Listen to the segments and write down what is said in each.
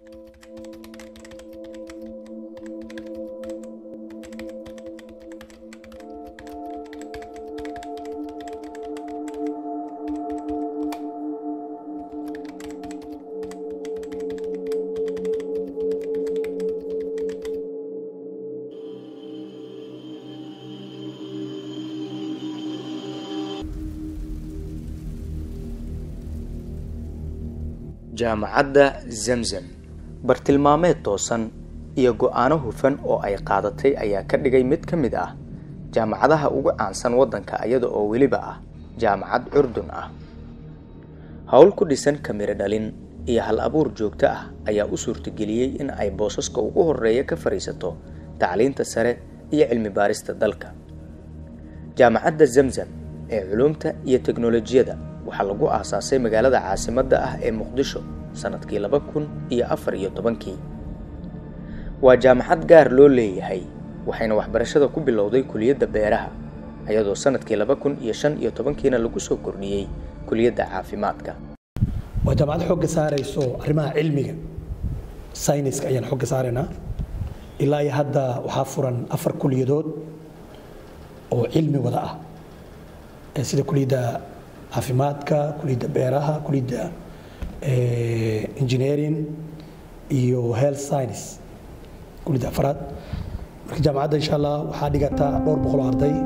jaamacadda zamzam bartilmaameed toosan iyo go-aano hufan oo ay qaadatay ayaa ka dhigay mid ka mid ah jaamacadaha ugu caansan waddanka iyada oo weliba ah jaamacad curdun ah howl ku dhisan kamiro dhalin iyo hal abuur joogto ah ayaa u suurtageliyey in ay boosaska ugu horeeya ka fadhiisato tacliinta sare iyo cilmi baarista dalka jaamacadda zamzam ee culuumta iyo teknolojiyada waxaa lagu aasaasay magaalada caasimadda ah ee muqdisho sanadkii laba kun iyo afar iyo tobankii waa jaamacad gaar loo leeyahay waxayna waxbarashada ku bilowday kuliyadda beeraha iyadoo sanadkii laba kun iyo shan iyo tobankiina lagu soo kordhiyey kuliyadda caafimaadka waa jaamacad xooga saarayso arrimaha cilmiga sayniska ayaan xooga saaraynaa ilaa iyo hadda waxaa furan afar kuliyadood oo cilmi wada ah sida kuliyadda caafimaadka kuliyadda beeraha kuliyadda engineering iyo health science kuliyadda afraad marka jaamacadda insha allah waxaa dhigata dhowr boqol oo arday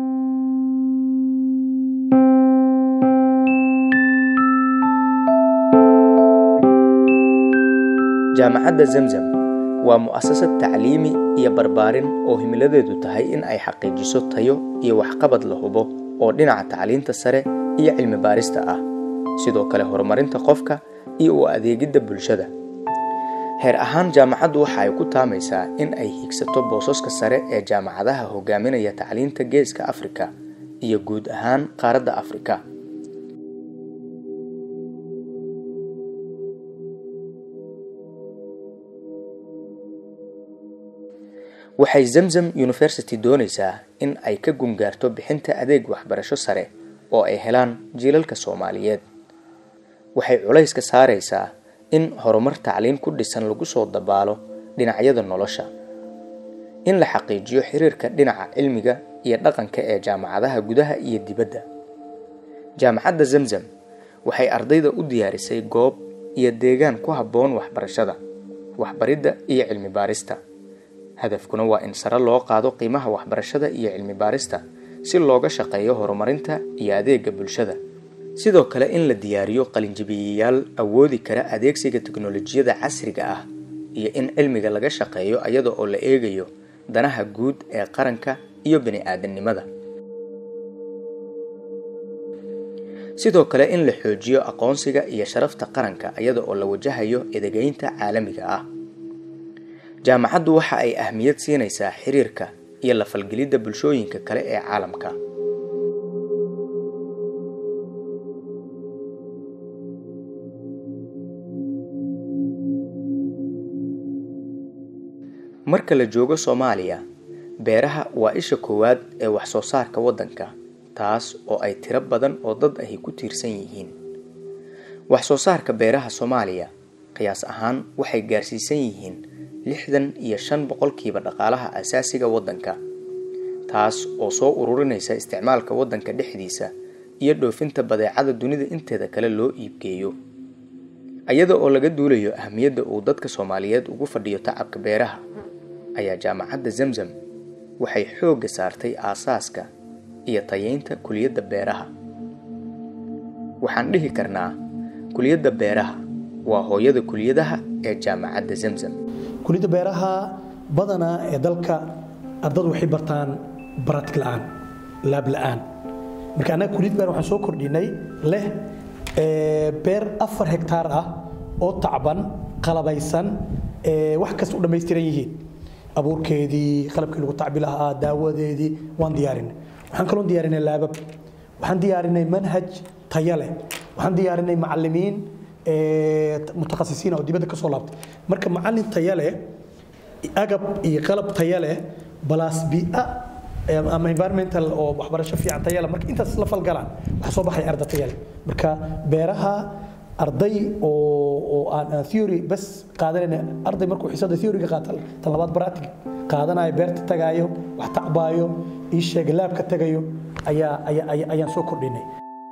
jaamacadda zamzam waa mu'asasad tacliimi iyo barbaarin oo himiladeedu tahay in ay xaqiijiso tayo iyo waxqabad la hubo oo dhinaca tacliinta sare iyo cilmi baarista ah sidoo kale horumarinta qofka iyo u adeegidda bulshada heer ahaan jaamacaddu waxa ay ku taamaysaa in ay higsato boosaska sare ee jaamacadaha hogaaminaya tacliinta geeska afrika iyo guud ahaan qaaradda afrika waxay zamzam university doonaysaa in ay ka gungaarto bixinta adeeg waxbarasho sare oo ay helaan jiilalka soomaaliyeed waxay culayska saaraysaa in horumar tacliin ku dhisan lagu soo dabaalo dhinacyada nolosha in la xaqiijiyo xiriirka dhinaca cilmiga iyo dhaqanka ee jaamacadaha gudaha iyo dibadda jaamacadda zamzam waxay ardayda u diyaarisay goob iyo deegaan ku habboon waxbarashada waxbaridda iyo cilmi baarista hadafkuna waa in sare loo qaado qiimaha waxbarashada iyo cilmi baarista si looga shaqeeyo horumarinta iyo adeega bulshada sidoo kale in la diyaariyo qalinjabiyayaal awoodi kara adeegsiga teknolojiyada casriga ah iyo in cilmiga laga shaqeeyo iyada oo la eegayo danaha guud ee qaranka iyo bani-aadamnimada sidoo kale in la xoojiyo aqoonsiga iyo sharafta qaranka iyada oo la wajahayo edegeynta caalamiga ah jaamacaddu waxa ay ahmiyad siinaysaa xiriirka iyo la falgelidda bulshooyinka kale ee caalamka marka la joogo soomaaliya beeraha waa isha koowaad ee wax soo saarka waddanka taas oo ay tiro badan oo dad ahi ku tiirsan yihiin wax soo saarka beeraha soomaaliya qiyaas ahaan waxay gaarsiisan yihiin lixdan iyo shan boqolkiiba dhaqaalaha asaasiga waddanka taas oo soo ururinaysa isticmaalka waddanka dhexdiisa iyo dhoofinta badeecada dunida inteeda kale loo iibgeeyo iyada oo laga duulayo ahmiyadda uu dadka soomaaliyeed ugu fadhiyo tacabka beeraha ayaa jaamacadda zamzam waxay xoogga saartay aasaaska iyo tayeynta kuliyadda beeraha waxaan dhihi karnaa kuliyadda beeraha waa hooyada kuliyadaha ee jaamacadda zamzam kuliyadda beeraha badanaa ee dalka ardadu waxay bartaan baratig la'aan laab la'aan marka annaga kuliyad beer waxaan soo kordhinay leh beer afar hektaar ah oo tacban qalabaysan wax kasta u dhammaystiran yihiin abuurkeedii qalabkii lagu tacbi lahaa daawadeedii waan diyaarinay waxaan kaloo diyaarinay laabab waxaan diyaarinay manhaj tayo leh waxaan diyaarinay macallimiin mutakhasisiin oo dibadda ka soo laabtay marka macallin tayo leh agab iyo qalab tayo leh balaas bi'a ama environmental oo waxbarasho fiican tayo leh marka intaas la falgalaan waxaa soo baxay arda tayo leh marka beeraha arday oo oo aan aan theory bas qaadanayna arday markuu xiisada theory-ga qaata tan labaad practical qaadanayo beerta tagaayo wax tacbaayo ii sheega laabka tagayo ayaa ayaa ayaa- ayaan soo kordhinay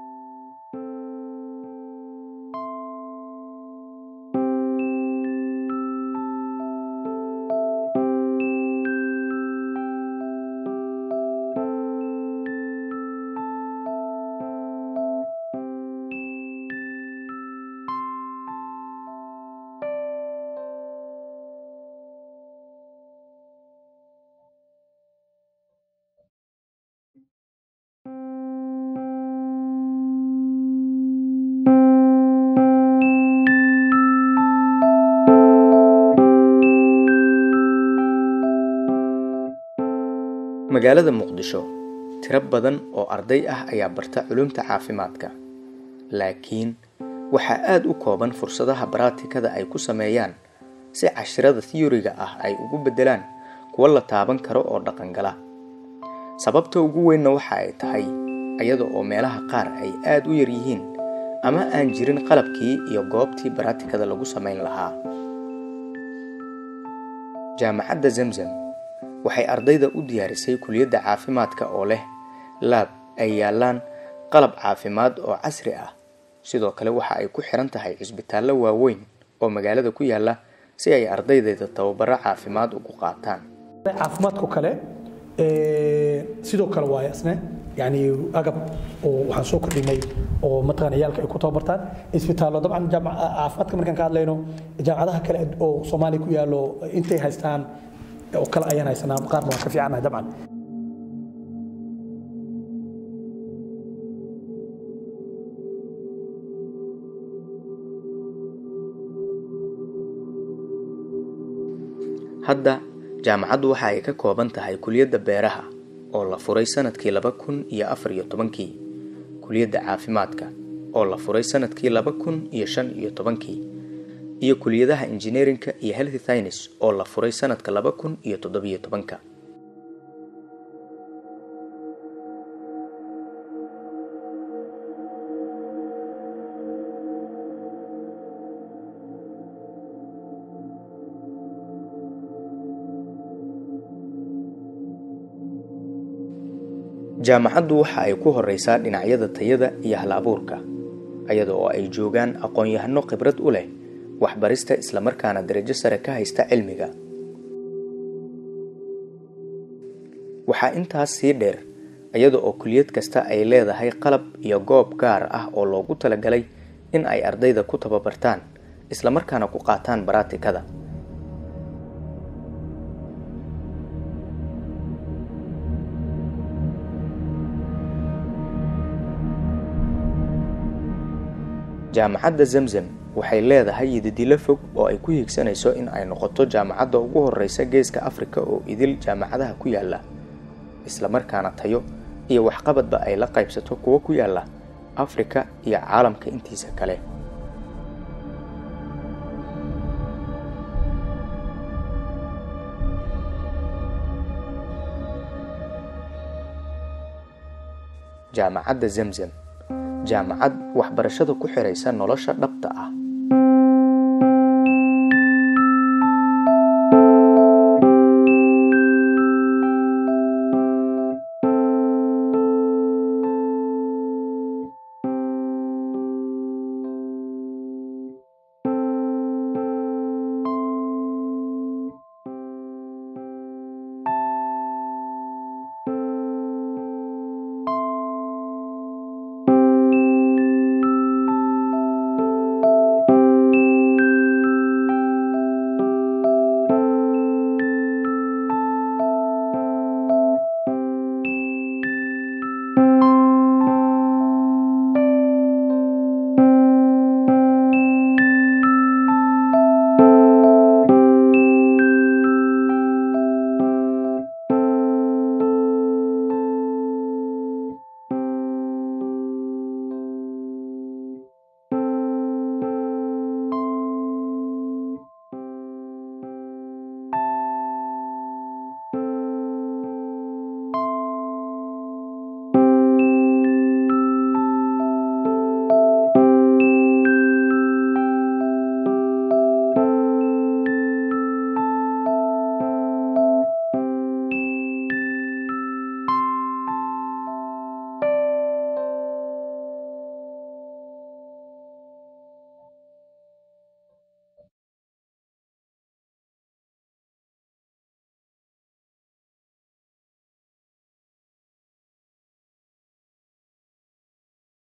magaalada muqdisho tiro badan oo arday ah ayaa barta culumta caafimaadka laakiin waxaa aad u kooban fursadaha baraatikada ay ku sameeyaan si cashirada theory-ga ah ay ugu beddelaan kuwo la taaban karo oo dhaqangala sababta ugu weynna waxa ay tahay iyada oo meelaha qaar ay aad u yar yihiin ama aan jirin qalabkii iyo goobtii baraatikada lagu samayn lahaa jaamacadda zamzam waxay ardayda u diyaarisay kuliyadda caafimaadka oo leh laab ay yaalaan qalab caafimaad oo casri ah sidoo kale waxa ay ku xiran tahay cisbitaallo waaweyn oo magaalada ku yaala si ay ardaydeeda tababaro caafimaad ugu qaataan caafimaadku kale ee, sidoo kale waaye isne yani agab oo waxaan soo kordhinay oo mataqaan ciyaalka ay ku tababartaan isbitaallo dabcan jaamac- caafimaadka markaan ka hadlayno jaamacadaha kale oo soomaaliya ku yaallo intay haystaan oo kale ayaan haysanaa qaarna waan ka fiicanahay dabcan hadda jaamacaddu waxa ay ka kooban tahay kuliyadda beeraha oo la furay sanadkii laba kun iyo afar iyo tobankii kuliyadda caafimaadka oo la furay sanadkii laba kun iyo shan iyo tobankii iyo kuliyadaha engineerinka iyo healthy science oo la furay sanadka laba kun iyo toddobiyo tobanka jaamacaddu waxa ay ku horeysaa dhinacyada tayada iyo hal-abuurka iyada oo ay joogaan aqoon-yahano khibrad u leh waxbarista islamarkaana darajo sare ka haysta cilmiga waxaa intaas sii dheer iyada oo kuliyad kasta ay leedahay qalab iyo goob gaar ah oo loogu talagalay in ay ardayda ku tababartaan islamarkaana ku qaataan baraatikada jaamacadda zamzam waxay leedahay yididilo fog oo ay ku hiigsanayso in ay noqoto jaamacadda ugu horeysa geeska afrika oo idil jaamacadaha ku yaala islamarkaana tayo iyo waxqabadba ay la qaybsato kuwo ku yaala afrika iyo caalamka intiisa kale jaamacadda zamzam jaamacad waxbarashada ku xiraysa nolosha dhabta ah